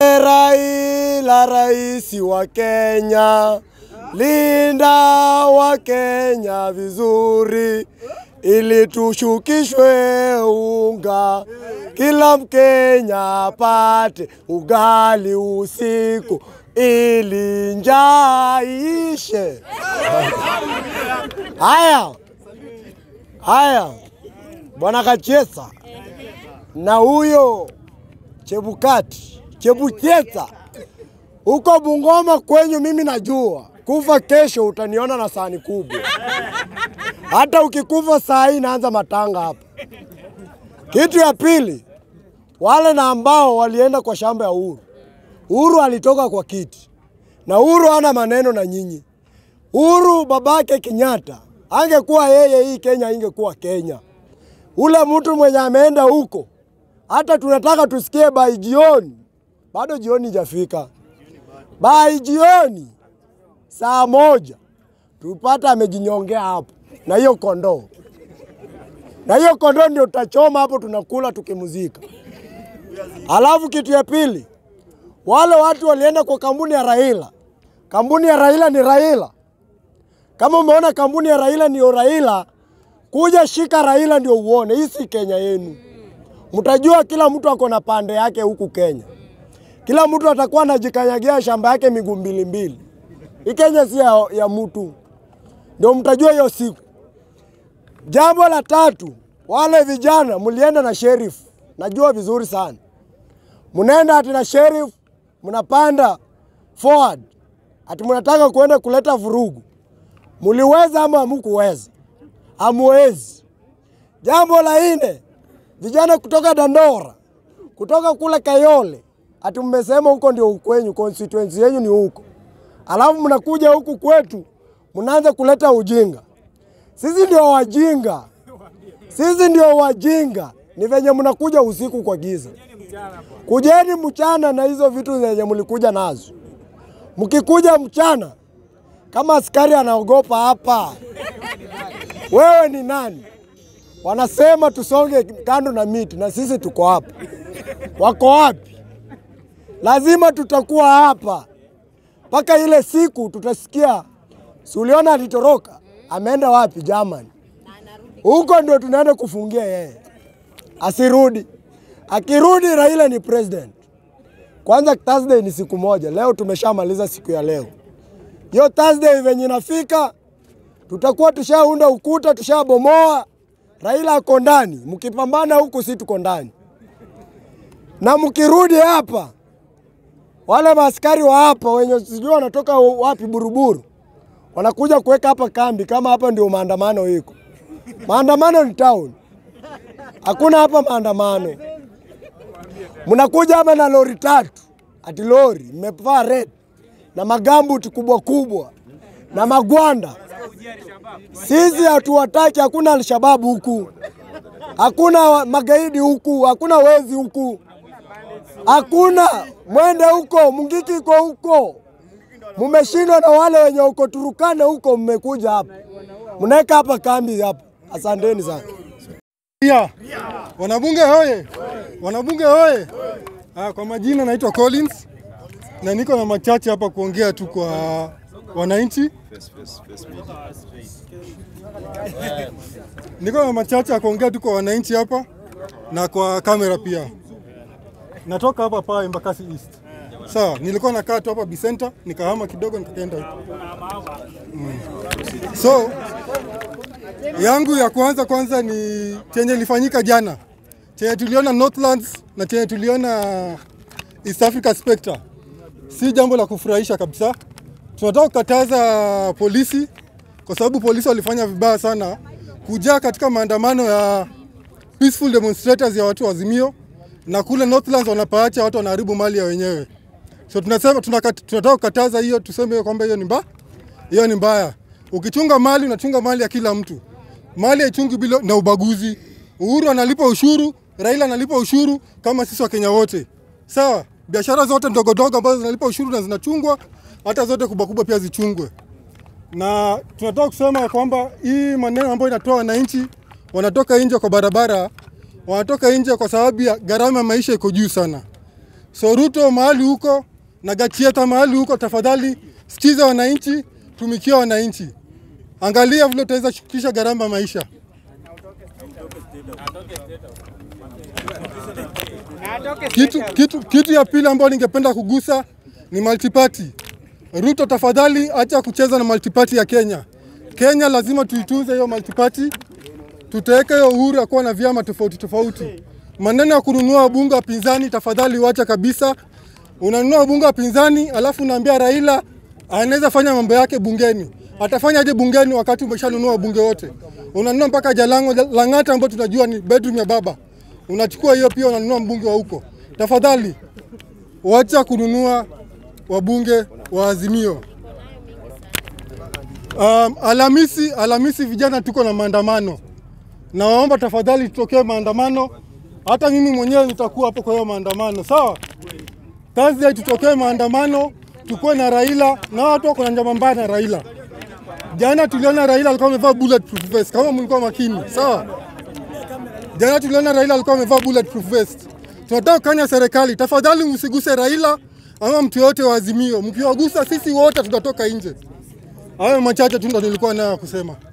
We Raila, rais wa Kenya, linda wa Kenya vizuri, ili tushukishwe unga, kila Mkenya apate ugali usiku, ili njaa iishe. Haya haya, bwana Kachesa na huyo Chebukati Chebucheta huko Bungoma kwenyu, mimi najua kufa kesho utaniona na sahani kubwa. Hata ukikufa saa hii naanza matanga hapa. Kitu ya pili, wale na ambao walienda kwa shamba ya Uhuru. Uhuru alitoka kwa kiti na Uhuru hana maneno na nyinyi. Uhuru babake Kenyatta angekuwa yeye, hii Kenya ingekuwa Kenya. Ule mtu mwenye ameenda huko hata tunataka tusikie bai jioni, bado jioni ijafika. Bai jioni saa moja tupata amejinyongea hapo na hiyo kondoo, na hiyo kondoo ndio tutachoma hapo, tunakula tukimuzika. Alafu kitu ya pili, wale watu walienda kwa kampuni ya Raila. Kampuni ya Raila ni Raila. Kama umeona kampuni ya Raila ndio Raila, kuja shika Raila ndio uone. Hii si Kenya yenu. Mtajua kila mtu ako na pande yake huku Kenya. Kila mtu atakuwa anajikanyagia shamba yake miguu mbili mbili. Hii Kenya si ya, ya mtu, ndio mtajua hiyo siku. Jambo la tatu, wale vijana mlienda na sheriff, najua vizuri sana, mnaenda ati na sheriff, mnapanda forward ati mnataka kuenda kuleta vurugu. Muliweza ama hamukuweza? Hamuwezi. Jambo la nne, vijana kutoka Dandora, kutoka kule Kayole, ati mmesema huko ndio ukwenyu, constituency yenu ni huko, alafu mnakuja huku kwetu mnaanza kuleta ujinga. Sisi ndio wajinga, sisi ndio wajinga. Ni venye mnakuja usiku kwa giza. Kujeni mchana na hizo vitu zenye mlikuja nazo. Mkikuja mchana kama askari anaogopa hapa, wewe ni nani? Wanasema tusonge kando na miti, na sisi tuko hapa. Wako wapi? Lazima tutakuwa hapa mpaka ile siku tutasikia. Si uliona alitoroka, ameenda wapi? Germany. Huko ndio tunaenda kufungia yeye, asirudi. Akirudi Raila ni president. Kwanza Thursday ni siku moja, leo tumeshamaliza siku ya leo. Hiyo Thursday venye inafika, tutakuwa tushaunda ukuta, tushabomoa. Raila ako ndani, mkipambana huku si tuko ndani, na mkirudi hapa, wale maaskari wa hapa wenye sijui wanatoka wapi, Buruburu, wanakuja kuweka hapa kambi, kama hapa ndio maandamano iko. Maandamano ni town, hakuna hapa maandamano. Mnakuja hapa na lori tatu, ati lori mmevaa red na magambuti kubwa kubwa na magwanda. Sisi hatuwataki, hakuna Alshababu huku, hakuna magaidi huku, hakuna wezi huku, hakuna. Mwende huko, Mungiki iko huko. Mumeshindwa na wale wenye uko Turukana huko, mmekuja hapa mnaweka hapa kambi hapa. Asanteni sana. Ya. Wanabunge hoye! Wanabunge hoye! Ah, kwa majina naitwa Collins na niko na machache hapa kuongea tu kwa wananchi. Niko na machache ya kuongea tu kwa wananchi hapa na kwa kamera pia. Natoka hapa pa Embakasi East. Sawa, nilikuwa nakaa tu hapa Bicenter, nikahama kidogo nikaenda huko. Mm. So, yangu ya kwanza kwanza ni chenye ilifanyika jana, chenye tuliona Northlands na chenye tuliona East Africa Spectre, si jambo la kufurahisha kabisa. Tunataka kukataza polisi, kwa sababu polisi walifanya vibaya sana kujaa katika maandamano ya peaceful demonstrators ya watu wa Azimio, na kule Northlands wanapaacha watu wanaharibu mali ya wenyewe. So tunasema tunakat, tunataka kukataza hiyo, tuseme kwamba hiyo ni mbaya, hiyo ni mbaya. Ukichunga mali unachunga mali ya kila mtu, mali haichungi bila na ubaguzi. Uhuru analipa ushuru, Raila analipa ushuru kama sisi Wakenya wote, sawa. Biashara zote ndogo ndogo ambazo zinalipa ushuru na zinachungwa, hata zote kubwa kubwa pia zichungwe. Na tunataka kusema ya kwamba hii maneno ambayo inatoa wananchi wanatoka nje kwa barabara, wanatoka nje kwa sababu ya gharama ya maisha iko juu sana. So Ruto mahali huko na Gachieta mahali huko, tafadhali sikiza wananchi, tumikia wananchi, angalia vile utaweza shukisha gharama ya maisha. Kitu, kitu, kitu ya pili ambayo ningependa kugusa ni multiparty. Ruto tafadhali, acha kucheza na multiparty ya Kenya. Kenya lazima tuitunze hiyo multiparty, tutaweka hiyo uhuru ya kuwa na vyama tofauti tofauti. Maneno ya kununua wabunge wa pinzani, tafadhali wacha kabisa. Unanunua wabunge wa pinzani alafu unaambia Raila anaweza fanya mambo yake bungeni. Atafanya aje bungeni wakati umeshanunua wabunge wote? Unanunua mpaka Jalango Lang'ata ambao tunajua ni bedroom ya baba, unachukua hiyo pia unanunua mbunge wa huko. Tafadhali wacha kununua wabunge wa Azimio. Um, Alhamisi, Alhamisi vijana tuko na maandamano. Nawaomba tafadhali tutokee maandamano. Hata mimi mwenyewe nitakuwa hapo kwa hiyo maandamano, sawa? Thursday tutokee maandamano, tukuwe na Raila na watu wako na njama mbaya na Raila. Jana tuliona Raila alikuwa amevaa bulletproof vest, kama mlikuwa makini, sawa? Jana tuliona Raila alikuwa amevaa bulletproof vest. Tunataka kukanya serikali, tafadhali msiguse Raila ama mtu yote wa Azimio. Mkiwagusa sisi wote tutatoka nje. Hayo machache tu ndo nilikuwa nayo kusema.